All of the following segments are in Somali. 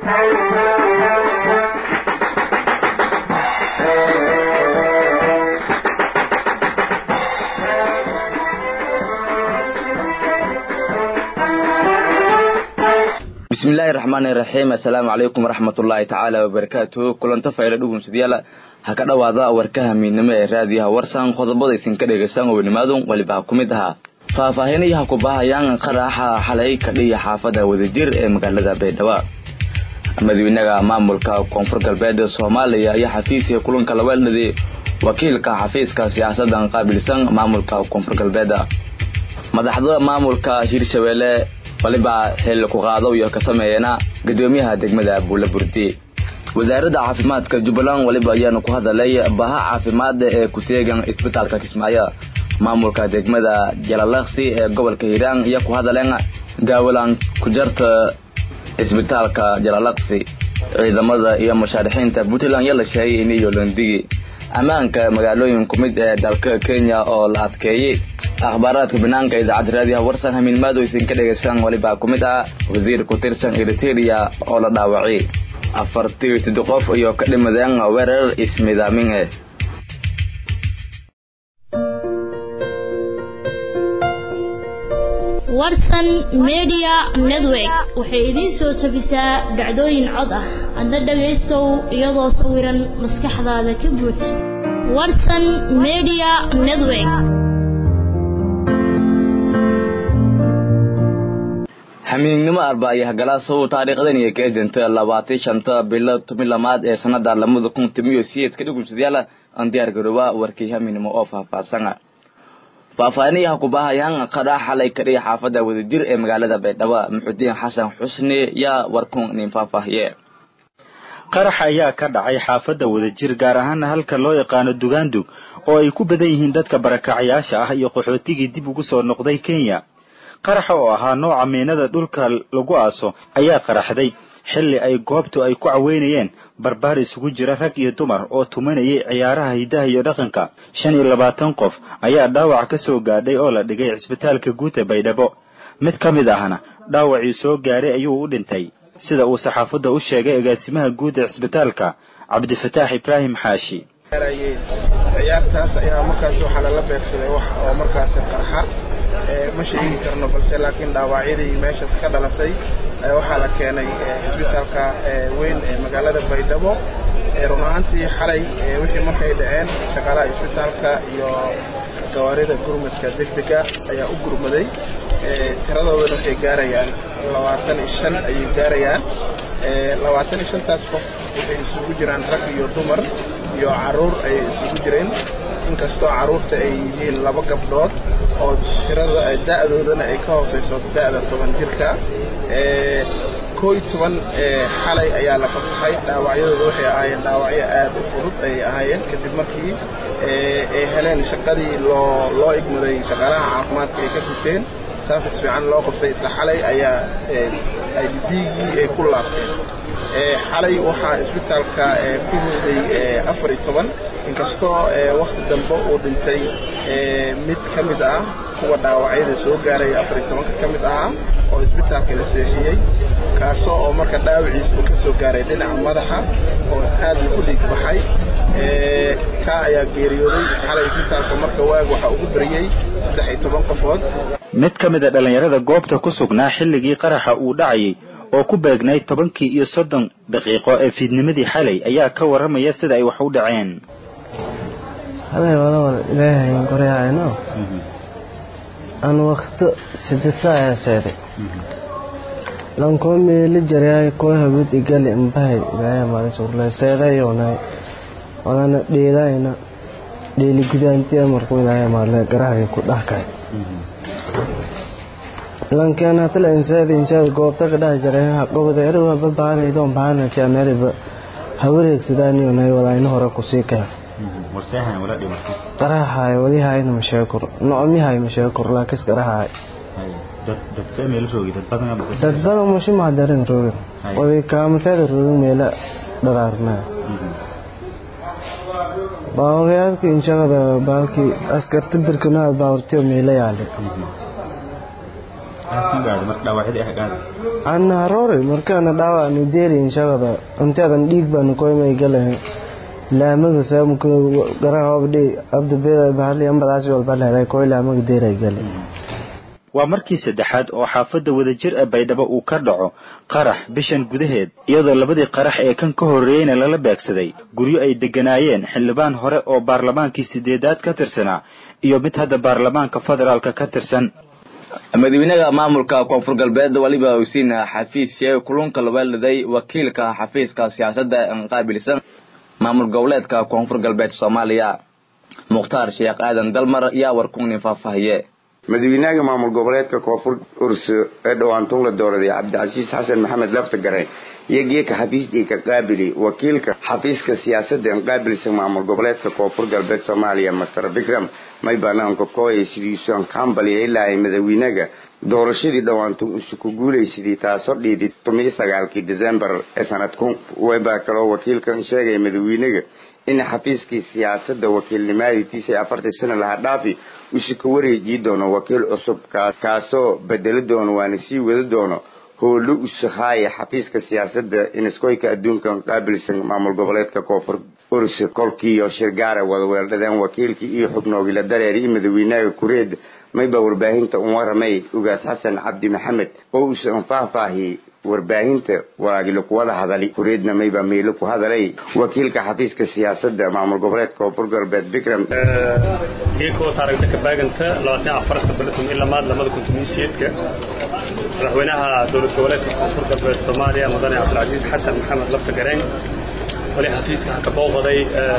bismillaahi raxmaani raxiim assalaamu calaykum waraxmatullaahi tacaala wabarakaatuhu kulanta fayla dhugunsadayaal ha ka dhowaada warkaha miidnimo ee raadiyaha warsan qodobada isinka dhegaysaan weynimaadun waliba ha ku mid ahaa faahfaahinayaha ku baahayaan qaraxa xalay kadhiya xaafada wadajir ee magaalada baydhabo madaxweynaha maamulka koonfur galbeed soomaaliya ayaa xafiiska kulanka laweeldhaday wakiilka xafiiska siyaasadan qaabilsan maamulka koonfur galbeed madaxda maamulka hirshabeelle waliba xil ku qaado iyo ka sameeyana gudoomiyaha degmada buula burdi wasaaradda caafimaadka jubbaland waliba ayaanu ku hadalay baha caafimaad ee ku teegan isbitaalka kismaayo maamulka degmada jalalaqsi ee gobolka hiiraan iyo ku hadaleen gaawalaan ku jarta isbitaalka jalalaqsi ciidamada iyo mushaarixiinta puntland yaa la sheegay iniyo landigi ammaanka magaalooyin ku mid ee dalka kenya oo la adkeeyey akhbaaraadka banaanka idaacadda raadiyaha warsan hamiin maado isinka dhegaysaan walibaa ku mid ah wasiir ku tirsan eriteria oo la dhaawacay afartii sidde qof iyo ka dhimadeen weerar ismidaamin eh warsan media network waxay idiin soo jebisaa dhacdooyin cod ah adna dhagaystow iyadoo sawiran maskaxdaada ka buuj warsan media network hamiignimo arba iyo hagalaasow taariikhdan iyo kaedinta labaatan shanta bilo toban lamaad ee sanada lamada kun timiyo siyeedka dhugunsadayaal aan diyaar garooba warkii hamiignimo oo faahfaahsan faahfaahinayaha ku baahayaan qadhaa xalay kadhiya xaafada wadajir ee magaalada baydhabo muxudiin xasan xusni yaa warkun nin faahfaahiye qarax ayaa ka dhacay xaafadda wadajir gaar ahaana halka loo yaqaano dugaandug oo ay ku badan yihiin dadka barakacyaasha ah iyo qaxootigii dib ugu soo noqday kenya qaraxa oo ahaa nooca miinada dhulka lagu aaso ayaa qaraxday xilli ay goobtu ay ku caweynayeen barbaar isugu jira rag iyo dumar oo tumanayay ciyaaraha hidaha iyo dhaqanka shan iyo labaatan qof ayaa dhaawac ka soo gaadhay oo la dhigay cisbitaalka guud ee baydhabo mid ka mid ahna dhaawacii soo gaaray ayuu u dhintay sida uu saxaafadda u sheegay agaasimaha guud ee cisbitaalka cabdifataax ibraahim xaashi ciyaartaas ayaa markaas waxaa lala beegsaday wax oo markaasi qarxa ma sheegi karno balse laakiin dhaawacyadii meeshaas ka dhalatay waxaa la keenay cisbitaalka weyn ee magaalada baydhabo run ahaantii xalay wixii markay dhaceen shaqaalaha isbitaalka iyo gawaarida gurmadka degdega ayaa u gurmaday tiradoodana waxay gaarayaan labaatan iyo shan ayay gaarayaan labaatan iyo shantaas qof waxay isugu jiraan rag iyo dumar iyo caruur ayay isugu jireen inkastoo caruurta ay yihiin laba gabdhood oo tirada da'doodana ay ka hooseyso da'da toban jirka koo iyo toban xalay ayaa la fasaxay dhaawacyadooda waxay ahaayeen dhaawacyo aad u fudud ayay ahaayeen kadib markii ay heleen shaqadii loo loo igmaday shaqaalaha caafimaadka ay ka guteen saafis fiican loo qabtay isla xalay ayaa dhiigii ay ku laabteen xalay waxaa isbitaalka ku riday afar iyo toban inkastoo wakti dambe uu dhintay mid ka mid ah kuwa dhaawacyada soo gaaray afar iyo tobanka ka mid ahaa oo isbitaalka la seexiyey kaasoo oo marka dhaawiciisba ka soo gaaray dhinaca madaxa oo aad u dhiig baxay kaa ayaa geeriyooday xalay isbitaalka marka waag waxaa ugu beriyey saddex iyo toban qofood mid ka mid a dhallinyarada goobta ku sugnaa xilligii qaraxa uu dhacayay oo ku beegnay tobankii iyo soddon daqiiqo ee fiidnimadii xalay ayaa ka warramaya sida ay wax u dhaceen halay walawal ilaahay goryahayno aan wakto sidisa ayaa seeday lankoo meeli jaryaay koo hawid igali imbahay ilaahay maalisurle seedayonay walana dheelayna dheeli gudaantiya markuu ilaahay maale garahaya ku dhahkay lankeena hatala insaad insaad goobta ka dhaha jaray haqabada eriwa babaanaydoon baanaki aneriba hawareegsadaniyo walaayna hore kusii keen qarahaay walihayna masheekur noomyahay masheekur laakis qarahaay dad badan mushi mahadarin roogin wadi kaamateeda roogin meela dharaarnaa baawagayaalka inshaqada baalkii askarta birkanaad baawrtiyo meela yaali maxaa sii gaadhay marka dhaawacyadii ah gaadhay ana haroore markaana dhaawacni deeriin shaqada intaadan dhiig baanu koymay galayn laamaga saamku garaha obdhi abdubeeda bahali ambadaasi walba leeday koy laamaga deeray galay waa markii saddexaad oo xaafadda wadajir ee baydhabo uu ka dhaco qarax bishan gudaheed iyadoo labadii qarax ee kan ka horreeyeyna lala beegsaday guryo ay degganaayeen xildhibaan hore oo baarlamaankii sideedaad ka tirsanaa iyo mid hadda baarlamaanka federaalka ka tirsan madaxweynaha maamulka koonfur galbeed waliba usiin xafiis sheegay kulunka labaaladay wakiilka xafiiska siyaasadda qaabilsan maamul goboleedka koonfur galbeed soomaaliya mukhtaar sheekh aadan dalmar yaa warkungnin faahfaahiye madaxweynaha maamul goboleedka koonfur urso ee dhowaantuun la dooraday cabdicasiis xasan maxamed laftagare iyo geeka xafiisjii ka qaabili wakiilka xafiiska siyaasadda en qaabilsan maamul goboleedka koonfur galbeed soomaaliya master vikram may banaanka kooyay sidiisuan kambaliya ilaa ay madaxweynaga doorashadii dhowaantu isuku guulaysidii taasoo dhiidi tumiyo sagaalkii decembar ee sanadku webaa kaloo wakiilkan sheegaya madaxweynaga in xafiiskii siyaasadda wakiilnimaadiitiisa ee afartii sano laha dhaafi usu ka wareejii doono wakiil cusub kaasoo bedeli doono waana sii wada doono howlo usahaaya xafiiska siyaasadda iniskoyka adduunkan qaabilsan maamul goboleedka koonfur urse kolkiiyo shirgaara wadaweeldhadeen wakiilkii iyo xubnoogila dareer iyo madaxweynaha kureed mayba warbaahinta un waramay ugaas xasan cabdi maxamed oo uusan faahfaahiyey warbaahinta walaagila kuwada hadali kureedna mayba meelo ku hadalay wakiilka xafiiska siyaasadda maamul goboleedka koonfur galbeed bikram geekoo taaragta ka baaganta labaatan afarta bilatum ilaa maad lamada kuntumiisiyeedka madaxweynaha dowlad goboleedka koonfur galbeed soomaaliya mudane cabdilcasiis xasan maxamed lafta gareen wali xafiiska ha ka booqaday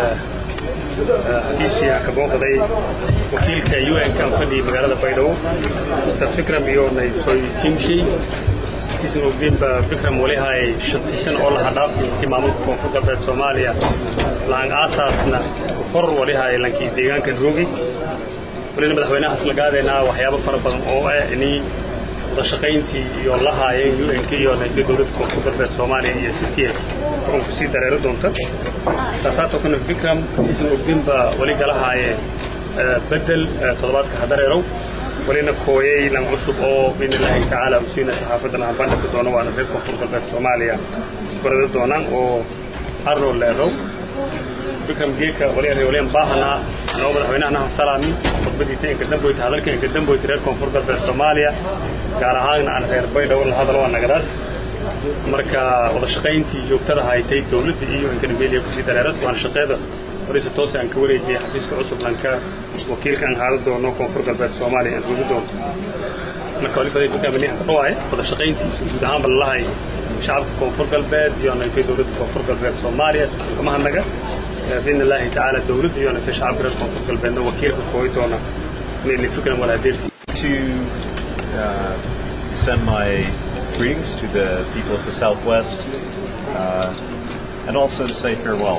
xafiiskii ha ka booqaday wakiilka u n kan fadhiyay magaalada baydhabo mr fikram iyo naytoy timshay sisin ogdinba fikram wali hay shantii sano oo laha dhaafay intii maamulka koonfur galbeed soomaaliya laang aasaasna kor wali hay lankii deegaankan roogi walina madaxweynahaas la gaadaynaa waxyaabo fara badan oo ah inay wadashaqayntii iyo la haayeen u n k iyo nayto dowladda koonfur galbeed soomaaliya iyo sitii xukunku sii dareero doonta saasaatoo kana fikram sisin ogdinba wali gala haaye bedel toddobaadka hadareerow walina kooyay lan cusub oo biidn illaahi tacaala usiina saxaafadan aan bandhigi doono waana reer koonfur galbeed soomaaliya isbarada doonaan oo arno leerow bikram geeka wali waliyan baahanaa anoo madaxweynahana salaami khudbadiisa inka damboyta hadalka inka damboyta reer koonfur galbeed soomaaliya gaar ahaan aan reer baydhabo la hadalo waa nagadaas marka wada shaqayntii joogtada haytay dowladda iyo inkanimeliya kusii dareeras waana shaqeeda waraysa toose aan ka wareejiyay xafiiska cusub lanka wakiilka aan haalan doono koonfur galbeed soomaaliya aan rugi doonto marka wali faday dukaa mani aan ka dhawaay wada shaqayntiisa guud ahaanba lalahay shacabka koonfur galbeed iyo naytay dowladda koonfur galbeed soomaaliya kama hadnaga biidn illaahi tacaala dowladda iyo naytay shacabka reer koonfur galbeedna wakiilka kooyi doona inay fikran wala adeersi to uh, send my greetings to the people of the Southwest uh, and also to say farewell.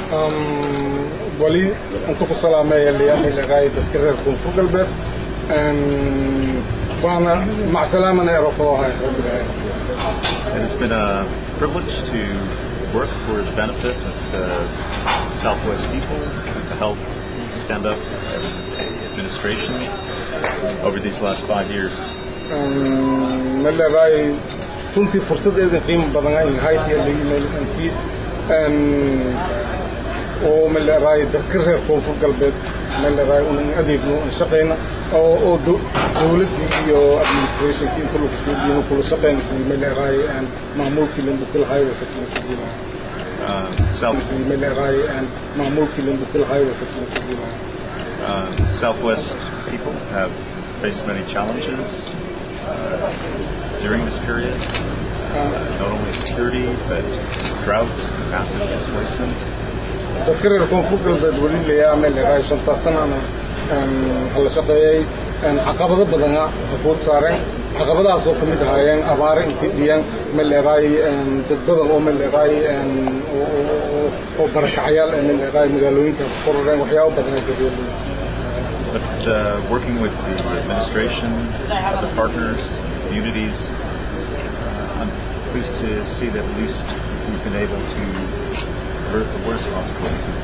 wali inta ku salaameeya liyaamilagaay dadka reer koonfur galbeed waana macsalaamana erofoohay And it's been a privilege to work for the benefit of the Southwest people and to help stand up the administration over these last five years. malagaay runtii fursadeeda qiimo badan ay ahayd iyo intii oo malagaay dadka reer koonfur galbeed malagaay unan adeegno aan shaqayna oo oo dowladdii iyo administrationkii inta lagu suudiino kula shaqaynaysa malagaay maamulkii lambasilhay waa kasmasuudiinaya Uh, South, malagaay maamulkii lambasilhay waa kasmasuudiinaya uh, Southwest people have faced many challenges uh, during this period, uh, not only security, but drought, massive displacement. dadka reer koonfur galbeed weli layaa malagaay shantaas sanana hala shaqeeyey caqabado badana afood saareen caqabadahaasoo ka mid ahaayeen abaare intay dhiyaan maleeqaay dad badan oo maleeqaay oo barakacyaal ee maleeqaay magaalooyinka ku kororeen waxyaabo badan ay gabeeleen But uh, working with the administration, the partners, communities, uh, I'm pleased to see that at least we've been able to avert the worst consequences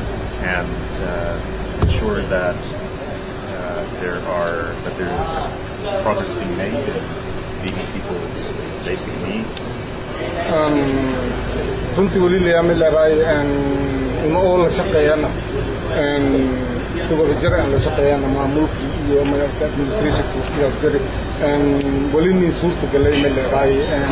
and uh, ensure that uh, there are that there is progress being made in meeting people's basic needs? runtii weli layaami leedahay ima oo la shaqeeyana si wadajir aan la shaqeeyana maamulkii iyo maaragta administrationka waqtigaas jiri weli nin suurta galay ma leedahay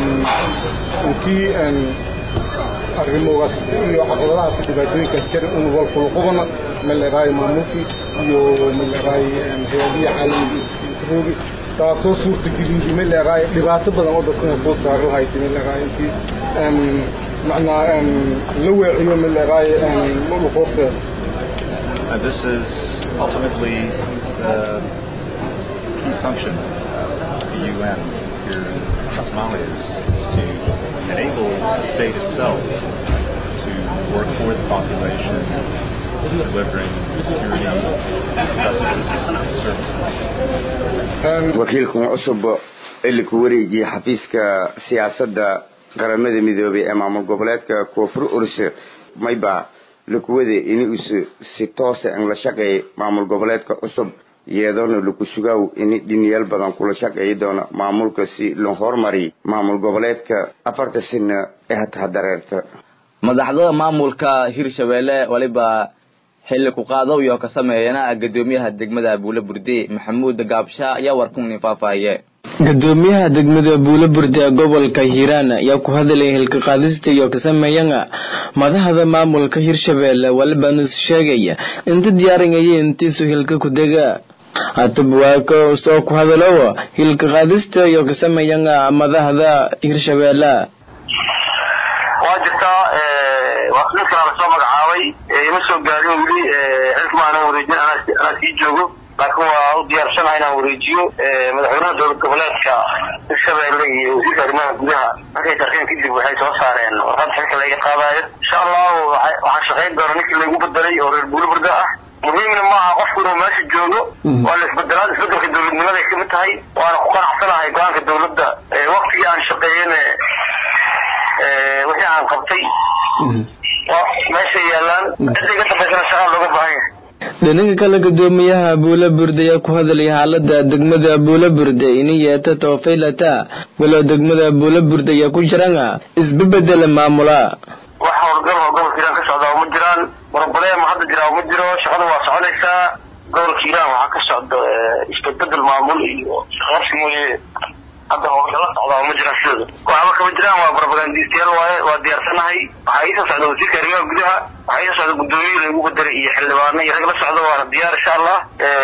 intii arrimogaas iyo caqabadahaas dhibaatooyinkaas jira in walkulqubana ma leedahay maamulkii iyo ma leedahay hay-adihi caalamiga taasoo suurta geliyey ma leedahay dhibaato badan oo dadkana soo saari lahayd ma leedahay intii macnaa la weeciyo ma leedahay luqoofteeda And this is ultimately the key function of the UN here in Somalia is, is to enable the state itself to work for the population, delivering security, justice, services. wakiilkan cusub ili ku wareejiyey xafiiska siyaasadda qaramada midoobay ee maamul goboleedka koonfur urse mayba lakuwade ini usu si toosa in la shaqeeyay maamul goboleedka cusub iyadoona laku sugaaw ini dhiniyaal badan kula shaqeeyi doona maamulka si loo hormari maamul goboleedka afarta sina ee hataa dareerta madaxda maamulka hirshabeelle waliba xilli ku qaado iyo ka sameeyana gadoomiyaha degmada buule burde maxamuud gaabsha ayaa warkuni faahfaahiye gadoomiyaha degmada buule burde ee gobolka hiiraan ayaa ku hadalay hilka qaadista iyo ka sameeyana madaxda maamulka hirshabeelle waliba nus sheegaya inta diyaarinaya intiisu hilka ku dega hataba waa ka soo ku hadalow hilka qaadista iyo ka sameeyana madaxda hirshabeelle waa jirtaa ninkan lasoo magacaabay ima soo gaarin weli xilka maanan wareejin anaa sii joogo laakiin waa u diyaarsanaha inaan wareejiyo madaxweynaha dowlad goboleedka hirshabeelle iyo wasiirka arrimaha gudaha markay tarkeen kadib waxay soo saareen warqad xilka laga qaadayo insha allahu waxaan shaqayn doona ninkii lagu bedelay oo reer buuli burda ah muhiimna maaha qofku inuu meesha joogo waa la isbedelaa isbedelka dowladnimaday kamid tahay waana ku qanacsanahay go-aanka dowladda waktigii aan shaqeeyene wixii aan qabtay meesha yaalaan cidda iga dambaysana shaqaa looga baahan yahay dhinaga kale gadoomiyaha buule burde ayaa ku hadalay xaalada degmada buule burde ini yeeta toofaylata walow degmada buule burde ayaa ku jirana isbebedela maamula wax howlgal oo gobolka hiiraan ka socda uma jiraan broblem hadda jiraa uma jiro shaqada waa soconaysaa gobolka hiiraan waxaa ka socda isbedbedel maamul iyo shaqabsi mooye hadda howlgala socdaa uma jiraan sidooda waxba kama jiraan waa propagandistayaal waaye waa diyaarsanahay waxaa iisoo socda wasiirka arrimaha gudaha waxaa iisoo socda guddoomiye lagu bedelay iyo xildhibaano iyo rag la socda waana diyaar insha allah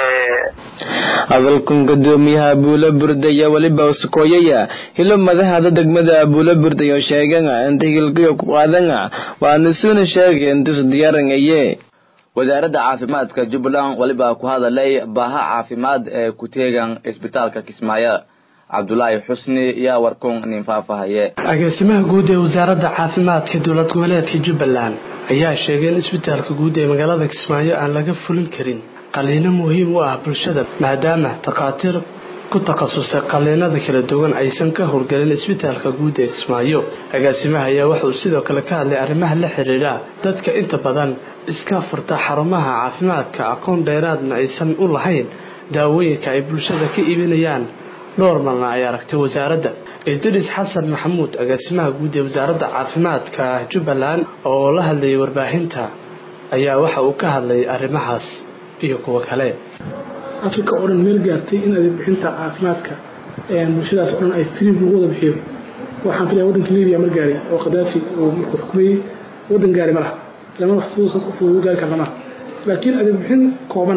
hadalkan gadoomiyaha buule burde ayaa weliba sukooyaya hilo madaxda degmada buule burde oo sheegana inta hilkayo ku qaadana waana suuna sheegay intusu diyaaranaye wasaaradda caafimaadka jubbaland waliba ku hadalay baaha caafimaad ee ku teegan isbitaalka kismaayo cabdulaahi xusni yaa warkun nin faahfaahaye agaasimaha guud ee wasaaradda caafimaadka dowlad goboleedka jubbaland ayaa sheegay in isbitaalka guud ee magaalada kismaayo aan laga fulin karin qaliino muhiim u ah bulshada maadaama takhaatiir ku takhasusay qaliinada kala duwan aysan ka howlgelin isbitaalka guud ee kismaayo agaasimaha ayaa wuxuu sidoo kale ka hadlay arrimaha la xiriira dadka inta badan iska furta xarumaha caafimaadka aqoon dheeraadna aysan u lahayn daawooyinka ay bulshada ka iibinayaan dhowr marna ay aragtay wasaaradda idris xasan maxamuud agaasimaha guud ee wasaaradda caafimaadka jubbaland oo la hadlayay warbaahinta ayaa waxa uu ka hadlayay arrimahaas iyo kuwo kale africa oo dhan meel gaartay in adeeg bixinta caafimaadka bulshadaas oo dhan ay free lagu wada bixiyo waxaan filaya waddanka libiya mar gaaray oo khadaafi uu markuu xukumayey waddan gaari ma laha lama wax fudud saas u gaari karna maaha laakiin adeeg bixin kooban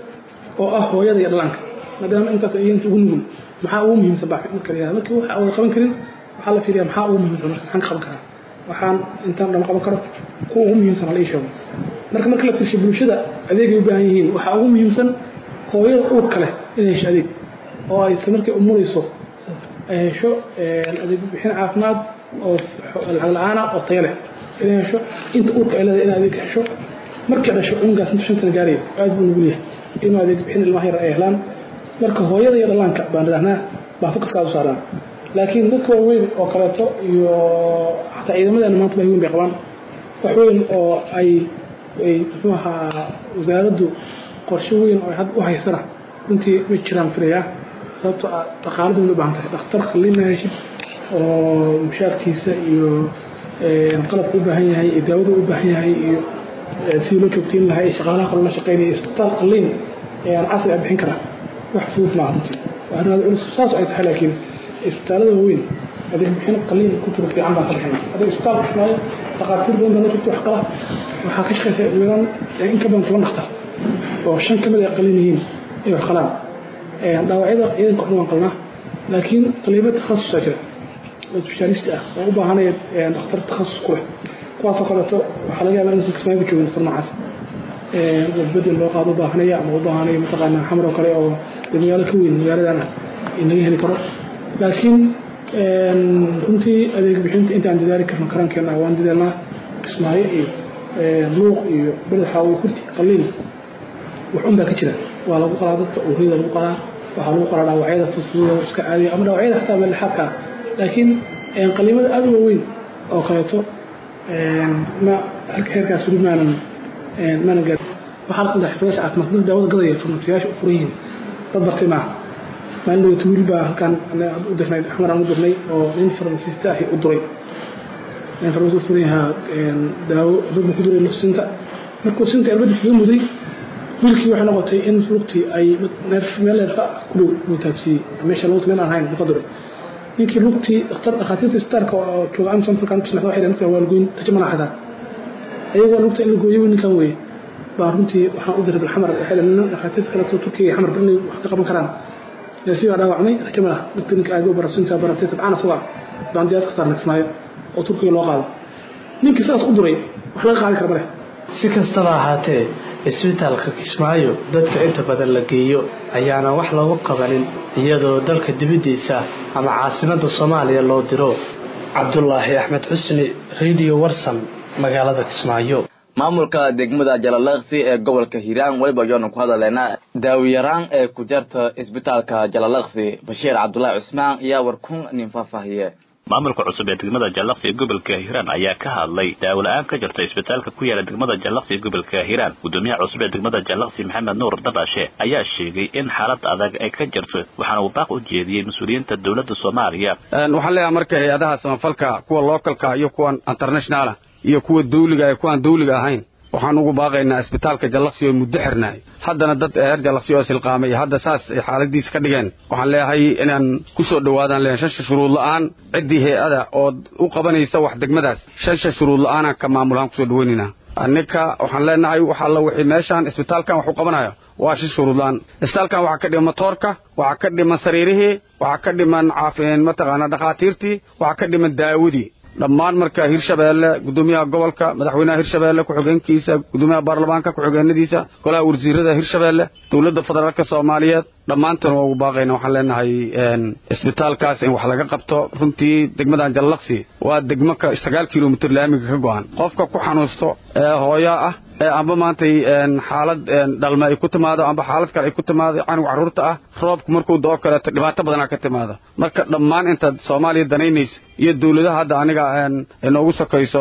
oo ah hooyada iyo dhallaanka maadaama intaas ay inta ugu nugul maxaa ugu muhiimsan baa marka la yihahdo markii waxa wada qaban karin waxaa la fiiriyaa maxaa ugu muhiimsan marka maxaan ka qaban karaa waxaan intaan dhama qaban karo kuwa ugu muhiimsan hala ii sheego marka marka la fiirsho bulshada adeegay u baahan yihiin waxaa ugu muhiimsan hooyada uurka leh inay hesho adeeg oo ay isla markay umurayso ay hesho adeeg bixin caafimaad oo lacag la-aana oo tayo leh inay hesho inta uurka ay leedahay in adeeg hesho markay dhasho ungaas inta shan sana gaaraya aad buu nugul yahay inuu adeeg bixin ilmaha yar ay helaan marka hooyada iyo dhallaanka baan idhahnaa baan fokaska u saarnaa laakiin dadka waaweyn oo kaleeto iyo xataa ciidamadeena maanta baa weyn bay qabaan wax weyn oo ay ay muxuu ahaa wasaaraddu qorshe weyn oo had u haysana runtii ma jiraan filayaa sababtoo ah dhaqaaladan u baahan tahay dhakhtar qalliin heshid oo mushaarkiisa iyo qalabka u baahan yahay iyo daawada u baahan yahay iyo sidii loo joogteyn lahaa iyo shaqaalaha qalin la shaqeynaya isbitaal qalliin ayaan casri a bixin karaa wax fudud maaha runtii waa arrin aad culus saas ay tahay laakiin isbitaalada waaweyn adeeg bixin qalliin ku jiro fiican baa ka bixinay adeeg isbitaalka kismaayo dhaqaatiir badan baa la joogta wax qala waxaa ka shaqeysa ugu in ka badan toban dhakhtar oo shan ka mid ay qalin yihiin ay wax qalaan dhaawacyada ciidanka waxna waan qalnaa laakiin qaliibo takhasusaa jira oo specialist ah oo u baahanaya dhakhtar takhasus ku leh kuwaasoo kaleeto waxaa laga yaabaa inaysan kismaayo ku joogin dhakhtar noocaas bedel loo qaado u baahanaya ama u baahanaya mataqaanaa xamar oo kale oo dee magaalo ka weyn magaaladan ah in laga heli karo laakiin runtii adeeg bixinta intaan dadaali karno karankeena waan dadaalnaa kismaayo iyo luuq iyo badaxa iyo kurti qalliin wax un baa ka jira waa lagu qalaa dadka uuriyada lagu qalaa waxaa lagu qalaa dhaawacyada fudfududa iska caadiya ama dhaawacyada xataa meelexaadka ah laakiin qaliimada aada u waaweyn oo kaleeto ma halka heerkaas weli maanan maanan gaar waxaa la qaldaa xirfadaasha caafimaad dad daawada gadaya farmasiyaasha u furan yihiin dad bartay maaha maalin dhawata wiil baa halkaan u dirnay xamar aan u dirnay oo nin farmasista ahi u duray nin farmasi u furan yahaa daawo ragbu ku duray sinta markuu sinta irbadda kaga muday wiilkii waxay noqotay in lugtii ay meel neerfa ku dhow uu taabsiiyey meesha lugta meel aan hayn ka duray ninkii lugtii dhakhtar dhakhaatiirta isbitaalka oo jooga amsan falkaan ku sinaxda waxay dhahan waa lagoyn rajo mana xataa ayagoo lugta in la gooyo ninkan weeye baa runtii waxaan u diray bilxamar waxay dhahan dhakhaatiirta kaleeto turkiga xamar inay wax ka qaban karaan neerfii baa dhaawacmay rajo ma laha lugta ninka aagoo barasinta baratay tabcaan asagaa baan diyaad ka saarnay kismaayo oo turkiga loo qaado ninkii sidaas u duray wax laga qaadi kara ma leh si kastaba ahaatee isbitaalka kismaayo dadka inta badan la geeyo ayaana wax lagu qabanin iyadoo dalka dibaddiisa ama caasimadda soomaaliya loo diro cabdulaahi axmed xusni radio warsan magaalada kismaayo maamulka degmada jalalaqsi ee gobolka hiiraan weliba ayaanu ku hadaleynaa daawiyaraan ee ku jarta isbitaalka jalalaqsi bashiir cabdulaahi cusmaan ayaa warkun nin faahfaahiye maamulka cusub ee degmada jallaqsi ee gobolka hiiraan ayaa ka hadlay daawo-la-aan ka jirta isbitaalka ku yaala degmada jallaqsi ee gobolka hiiraan gudoomiyaha cusub ee degmada jallaqsi maxamed nuur dabashe ayaa sheegay in xaalad adag ay ka jirto waxaana uu baaq u jeediyey mas-uuliyiinta dowladda soomaaliya waxaan leeyahay marka hay-adaha samafalka kuwa localka iyo kuwan internationalah iyo kuwa dawliga ee kuwaan dawliga ahayn waxaan ugu baaqaynaa isbitaalka jallaqsi oo muddo xirnaay haddana dad reer jallaqsi oo silqaamay hadda saas ay xaaladiisa ka dhigeen waxaan leeyahay inaan ku soo dhowaadaan leeyahay shansha shuruud la'aan ciddii hay-ada oo u qabanaysa wax degmadaas shansha shuruud la'aanaan ka maamulahaan kusoo dhawaynaynaa ninka waxaan leenahay wax alla wixii meeshaan isbitaalkan wax u qabanayo waa shi shuruudlaan isbitaalkan waxaa ka dhiman matoorka waxaa ka dhiman sariirihii waxaa ka dhiman mataqaanaa dhakhaatiirtii waxaa ka dhiman daawadii dhammaan marka hirshabeelle gudoomiyaha gobolka madaxweynaha hirshabeelle ku-xigeenkiisa gudoomiyaha baarlamaanka ku-xigeenadiisa golaha wasiirada hirshabeelle dowladda federaalka soomaaliyeed dhammaantan waa ugu baaqayna waxaan leenahay isbitaalkaas in wax laga qabto runtii degmadan jallaqsi waa degmo ka sagaal kilomitr laamiga ka go-an qofka ku xanuusto ee hooya ah ee amba maantay xaalad dhalme ay ku timaado amba xaalad kale ay ku timaado canuga carruurta ah roobku markuu doo kaleeto dhibaato badanaa ka timaada marka dhammaan intaad soomaaliya danaynaysa iyo dowladaha hadda aniga inoogu sokayso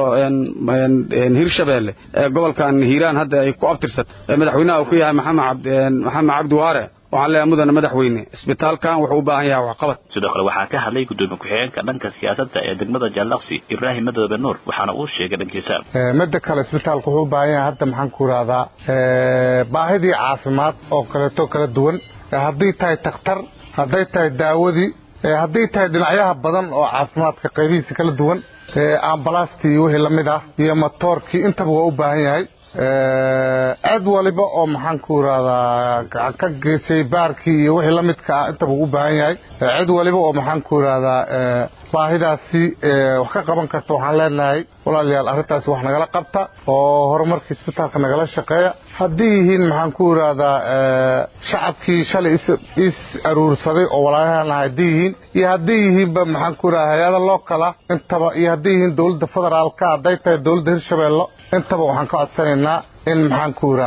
hirshabeelle ee gobolkan hiiraan hadda ay ku abtirsat ee madaxweynaha uu ku yahay maxamed cabdi waare waxaan leeyahay mudane madaxweyne isbitaalkan wuxuu u baahan yahay waxqabad sidoo kale waxaa ka hadlay gudoomiye ku-xigeenka dhanka siyaasadda ee degmada jallaqsi ibraahim madoobe nuur waxaana uu sheegay dhankiisa midda kale isbitaalku wuxuu u baahan yahay hadda maxaan ku ihahdaa baahidii caafimaad oo kaleeto kala duwan hadday tahay takhtar hadday tahay daawadii hadday tahay dhinacyaha badan oo caafimaadka qaybihiisa kala duwan ambalastii iyo wixii lamid ah iyo matoorkii intaba waa u baahan yahay cid waliba oo maxaan ku irahdaa gacan ka geysay baarkii iyo wixii la midka ah intaba u baahan yahay cid waliba oo maxaan ku irahdaa baahidaasi wax ka qaban karta waxaan leenahay walaalayaal arrintaasi wax nagala qabta oo horumarka isbitaalka nagala shaqeeya haddii yihiin maxaan ku irahdaa shacabkii shalay is aruursaday oo walaalahan ah haddii yihiin iyo haddii yihiinba maxaan ku irahdaa hay-ada lookala intaba iyo haddii yihiin dowladda federaalka hadday tahay dowladda hirshabeello intaba waxaan ka codsanaynaa in maxaan ku irahdaa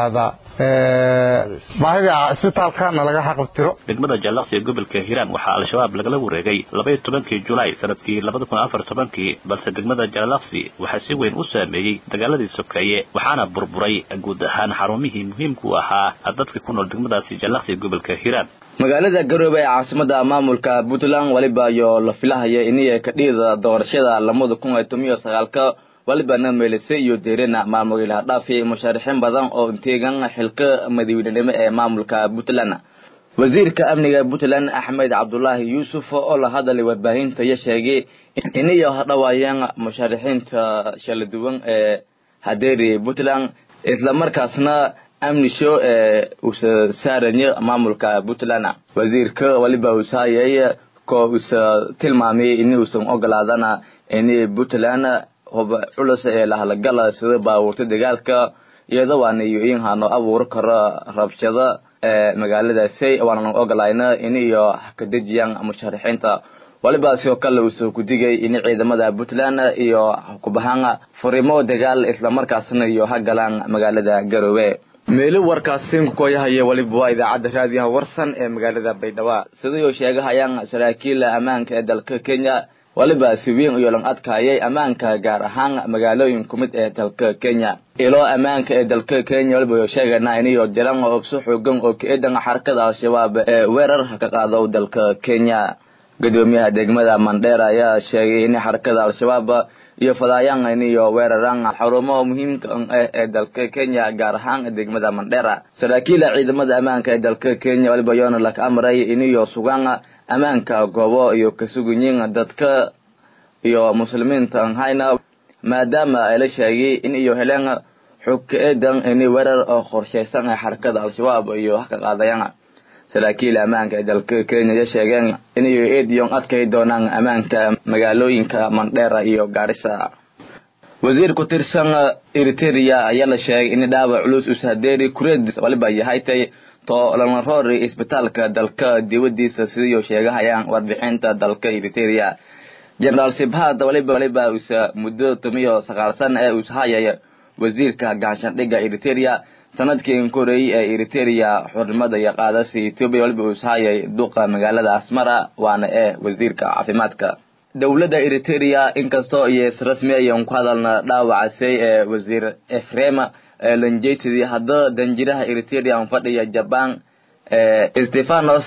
baahida isbitaalkana laga xaqabtiro degmada jallaqsi ee gobolka hiiraan waxaa al-shabaab lagala wareegay labaiyo tobankii julaay sanadkii labada kun afar tobankii balse degmada jallaqsi waxaa si weyn u saameeyey dagaaladii sokeeye waxaana burburay guud ahaan xarumihii muhiimka u ahaa dadka ku nool degmadaasi jallaqsi ee gobolka hiiraan magaalada garoobe ee caasimada maamulka puntland weliba iyo la filahaya iniya kadhida doorashada lamada kun iyo toban iyo sagaalka walibana meelise iyo deerina maamul ilaha dhaafi mushaarixiin badan oo inteegan xilka madaweynenimo ee maamulka puntland wasiirka amniga puntland axmed cabdulaahi yuusuf oo la hadalay warbaahinta iyo sheegay iniyo hadhawaayeen mushaarixiinta shala duwan ee hadeeri puntland islamarkaasna amnisho ee usa saaranya maamulka puntland wasiirka waliba usaayay ko usa tilmaamay ini usan ogolaadana ini puntland hub culus ee lahalagala sida baabuurta dagaalka iyada waana iyo in hano abuuri karo rabshada ee magaaladaasi waana ogolayna in iyo kadejiyaan musharaxiinta waliba sidoo kale uusoo kudigay in ciidamada puntland iyo kubahaan furimo dagaal islamarkaasna iyo hagalaan magaalada garoobe meelo warkaasi kukoyahaya waliba waa idaacadda raadiyaha warsan ee magaalada baydhabo sidayoo sheegahayaan saraakiil ammaanka ee dalka kenya waliba si weyn iyo lang adkaayay ammaanka gaar ahaan magaalooyin ku mid ee dalka kenya ilo ammaanka ee dalka kenya waliba sheegana inayo jiran hubso xoogan oo ka-eedan xarakada al-shabaab ee weerar ka qaado dalka kenya gudoomiyaha degmada mandheer ayaa sheegay in xarakada al-shabaab iyo fadaayaan iniyo weeraraan xarumo muhiimka ah ee dalka kenya gaar ahaan degmada mandheera saraakiila ciidamada ammaanka ee dalka kenya waliba yoona laka amray iniyo sugaan ammaanka goobo iyo kasugunyin dadka iyo muslimiinta anhayna maadaama ay la sheegay in iyo heleen xog ka-eedan ini weerar oo qorshaysan ee xarakada al-shabaab iyo wax ka qaadayaan saraakiil ammaanka ee dalka kenya ya sheegeen inayo eediyon adkay doonaan ammaanka magaalooyinka mandheera iyo gaarisa wasiir ku tirsan eriteria ayaa la sheegay in dhaawac culus ushadeeri kureed waliba yahaytay to lana roori isbitaalka dalka dibadiisa sidayo sheegahayaan warbixinta dalka eriteria generaal sibhad waliba waliba usa muddo tomiyo sagaal sana ee ushayay wasiirka gaashandhiga eriteria sanadkii koreeyey ee eriteria xurnimada iyo qaadasi etoobiya waliba ushayay duqa magaalada asmara waana ee wasiirka caafimaadka dowladda eriteria inkastoo iyo israsmi ayan ku hadalna dhaawacasay ee wasiir efrema lanjesidii haddaba danjiraha eriteria fadhiya jaban stefanos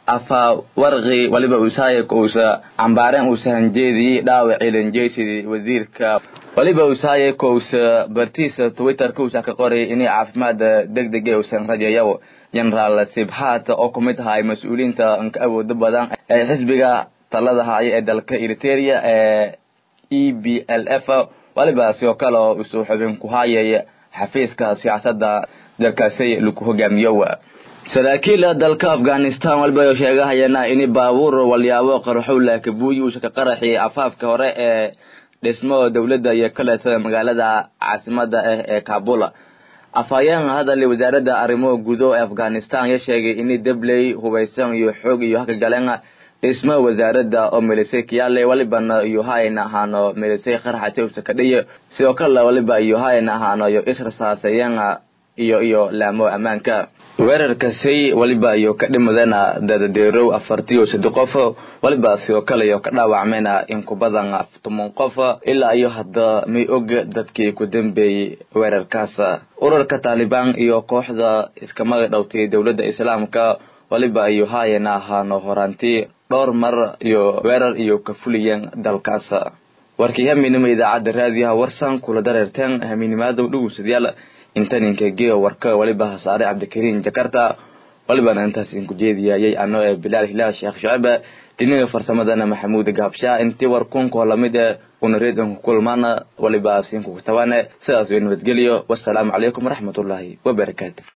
afawarqi waliba usaaya uusa cambaareen uusa hanjeedii dhaawacii lanjesidii wasiirka waliba usaaya kousa bartiisa twitterka usa ka qoray inay caafimaad deg dega usan rajayo generaal sibhat oo kumid ahay mas-uuliyiinta ka awooda badan ee xisbiga talada haya ee dalka eriteria ee e b l f waliba sidoo kale oo usoo xubin ku hayay xafiiska siyaasadda dalkaasi lagu hogaamiyo saraakiil dalka afghanistan waliba sheegahayana in baabuur walyaabo qarxowla kabuuyi uusa ka qaraxi afaafka hore ee dhismo dowladda iyo kaleetada magaalada caasimada ah ee kabul afhayeen hadal wasaaradda arrimo gudo ee afghanistan ya sheegay in dabley hubaysan iyo xoog iyo haka galeen dhismo wasaaradda oo melisay kiyaale walibana iyo hayn ahaano melisay qarxate usa kadhiyo sidoo kale waliba iyo hayn ahaano iyo israsaasayeen iyo iyo laamo ammaanka weerarkasi waliba iyo ka dhimadena dadadeerow afartiyo saddex qof waliba sidoo kale iyo ka dhaawacmeyna in ku badan toban qof ilaa iyo hadda may og dadkii ku dambeeyey weerarkaas urarka taalibaan iyo kooxda iskamaga dhowtay dowladda islaamka waliba iyo haayana ahaano horaanti dhowr mar iyo weerar iyo ka fuliyeen dalkaas warkii haminimo idaacadda raadiyaha warsan kula dareerteen haminimaadow dhugusadayaal intaninka geo warka waliba hasaare cabdikariin jakarta walibana intaas idinku jeediyayay ano ee bilaal hilaal sheekh shacib dhinaga farsamadana maxamuud gaabshaa intii war kunkoo lamid e una reedanku kulmaana waliba siinkugu tabaane sidaas way nabadgelyo wasalaamu calaykum waraxmatullaahi wabarakaatu